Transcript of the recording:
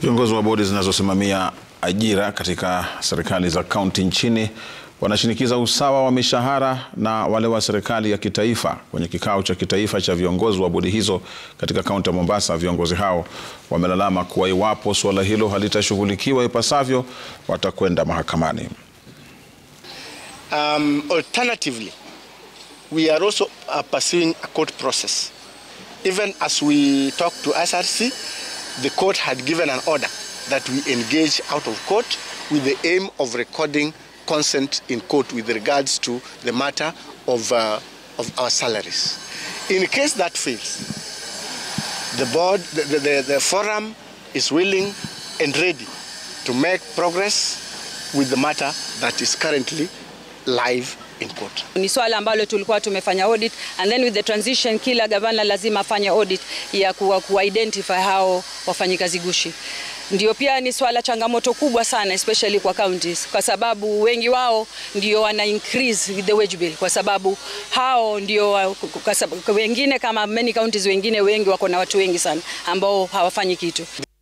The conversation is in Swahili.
Viongozi wa bodi zinazosimamia ajira katika serikali za kaunti nchini wanashinikiza usawa wa mishahara na wale wa serikali ya kitaifa. Kwenye kikao cha kitaifa cha viongozi wa bodi hizo katika kaunti ya Mombasa, viongozi hao wamelalama kuwa iwapo suala hilo halitashughulikiwa ipasavyo, watakwenda mahakamani. Um, alternatively, we are also uh, pursuing a court process. Even as we talk to SRC, the court had given an order that we engage out of court with the aim of recording consent in court with regards to the matter of, uh, of our salaries. In case that fails, the board, the, the, the forum is willing and ready to make progress with the matter that is currently live in court. Ni swala ambalo tulikuwa tumefanya audit and then with the transition kila gavana lazima afanye audit ya kuwa kuidentify hao wafanyikazi gushi. Ndio pia ni swala changamoto kubwa sana especially kwa counties kwa sababu wengi wao ndio wana increase the wage bill kwa sababu hao ndio kwa sababu, wengine kama many counties wengine wengi wako na watu wengi sana ambao hawafanyi kitu.